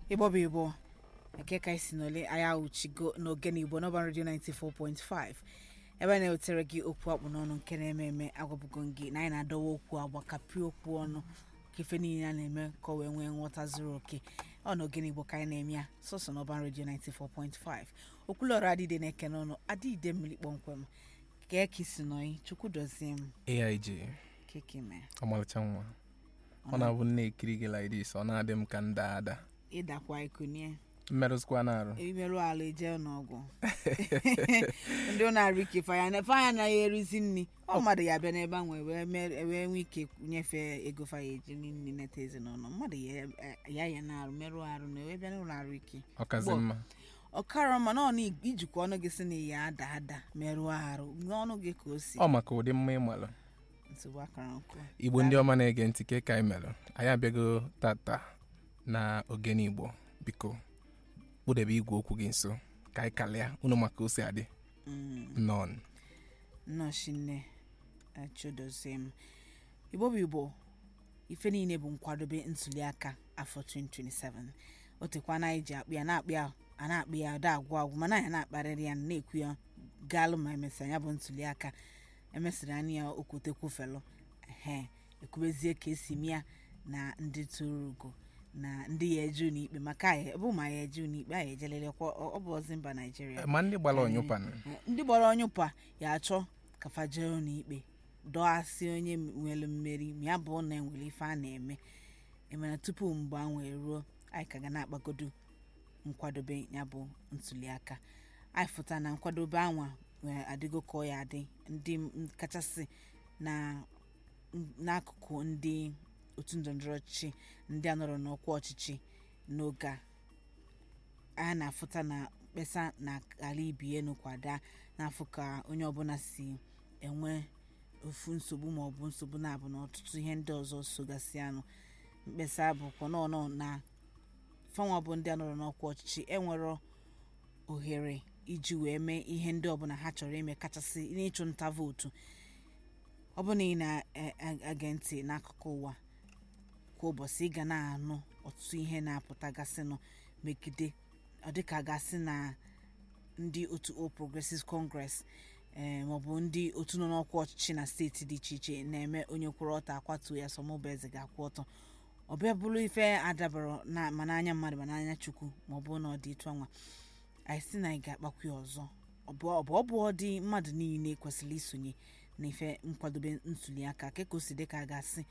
igbo bụ igbo eke ka isi n'ole anyị ahụchigo n'ogene igbo n'ọba redio 94.5 ebe a na-ewetere gị okwu akpụ n'ọnụ nke na-eme eme agwabụgo gị na anyị na-adọwa okwu agbakapịa okwu ọnụ ka ife niile a na-eme ka o wee nwee nghọta zuru oke ọ na ogene igbo ka anyị na-eme ya sọsọ n'ọba redio 94.5 okwulọrụ adịde na-eke n'ọnụ adịde mmiri kpọmkwem ka eke isi nọyi chukwu dozie m aig kekeme ọmalịcha nwa ọ na-abụ nne ekiri gị like this ọ na-adị m ka nda ada ịdakwa ikunie mmerụsịkwa na-arụ imerụ ala eje n'ọgwụ ndị ọ na-arụ ike faya faya anaghị erizi nri ọ mmadụ ya bịa n'ebe ahụ wee mere- wee nwee ike nyefee ego faya eji nri neta ezinụlọ mmadụ ya ya ya na-arụ merụ arụ na wee bịa n'ụlọ arụ ike ọkazi Gbọ. mma ọkara ma na ọ na ijikwa ọnụ gị si na ya ada ada merụọ arụ n'ọnụ gị ka o si ọ maka ụdị mma ịmalụ nsogbu akara nkụ igbo ndị ọma na-ege ntị ke ka anyị melụ anyị abịago tata na ogene igbo biko kpụdebe igwe okwu gị nso ka anyị kalịa unu maka o si adị nọn nnọchi nne chodozie m igbo bụ igbo ife niile bụ nkwadobe ntuliaka afọ 2027 o tekwa na anyị ji akpụ ya na-akpụ ya a na-akpụ ya da agwụ agwụ mana anyị na-akparịrị ya na-ekwu ya gaalụ ma emesịa ya bụ ntuliaka emesịrị anya ya okwute kwufelụ ehe ekwubezie ka esi mịa na ndị toro ugo na ndị ya eju n'ikpe maka anyị bụ ma ya eju n'ikpe anyị ejelelekwa ọ ọ bụ ozi mba naijiria ma ndị gbara ọnyụpan ndị gbara ọnyụpa ya achọ ka fajero n'ikpe dọghasị onye nwere mmeri ma ya bụ na enwere ife a na-eme emena tupu mgbe a wee ruo anyị ka ga na-akpagodo nkwadobe ya bụ ntuliaka anyị fụta na nkwadobe anwa nwere adịgo ka ọ ya adị ndị m- kachasị na n'akụkụ ndị otu ndọrọndọrọ ọchịchị ndị a nọrọ n'ọkwa ọchịchị n'oge a a na-afụta na mkpesa na ala ibie n'ụkwada n'afọ ka onye ọbụla si enwe ofu nsogbu ma ọ bụ nsogbu na-abụ na ọtụtụ ihe ndị ọzọ sogasị anụ mkpesa bụkwa nọọnọ na fanwa bụ ndị a nọrọ n'ọkwa ọchịchị enwero ohere iji wee mee ihe ndị ọbụla ha chọrọ ime kachasị n'ịchụ nta vootu ọ bụ na ị na-age ntị n'akụkụ ụwa kwa ụbọchị ị ga na-anụ ọtụtụ ihe na-apụtagasịnụ megide ọ dịka gasị na ndị otu All Progressives Congress ee maọbụ ndị otu nọ n'ọkwa ọchịchị na steeti dị iche iche na-eme onye kwụrụ ọtọ akwatuo ya sọmụba eze ga-akwụ ọtọ ọ bịa bụrụ ife adabara na ma n'anya mmadụ ma n'anya chukwu ma ọ bụ na ọ dị etu anwa anyị si na anyị ga-akpakwu ya ọzọ ọ bụ ọ bụ ọ bụ ọ dị mmadụ niile kwesịrị isonye na ife nkwadobe ntuliaka ka ka o si dị ka a ga-asị